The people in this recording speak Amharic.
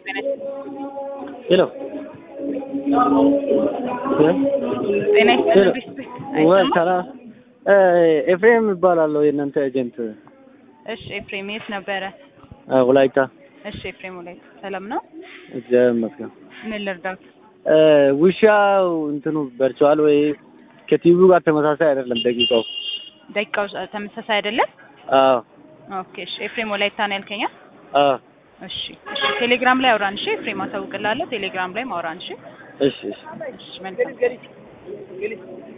ሄሎ ጤና ሄሎ ይስጥልኝ። ወይ አይሰማም? ሰላም ኤፍሬም ይባላለሁ የእናንተ ኤጀንት እሺ ኤፍሬም የት ነበረ? ወላይታ እሺ ኤፍሬም ላይ ሰላም ነው? እግዚአብሔር ይመስገን ምን ልርዳት? ውሻው እንትኑ በርቸዋል ወይ ከቲቪው ጋር ተመሳሳይ አይደለም ደቂቃው ደቂቃው ተመሳሳይ አይደለም? አዎ ኦኬ እሺ ኤፍሬም ወላይታ ነው ያልከኛ? አዎ እሺ እሺ ቴሌግራም ላይ አውራን እሺ ኤፍሬም አሳውቅልሃለሁ ቴሌግራም ላይ ማውራን እሺ እሺ እሺ እሺ መልካም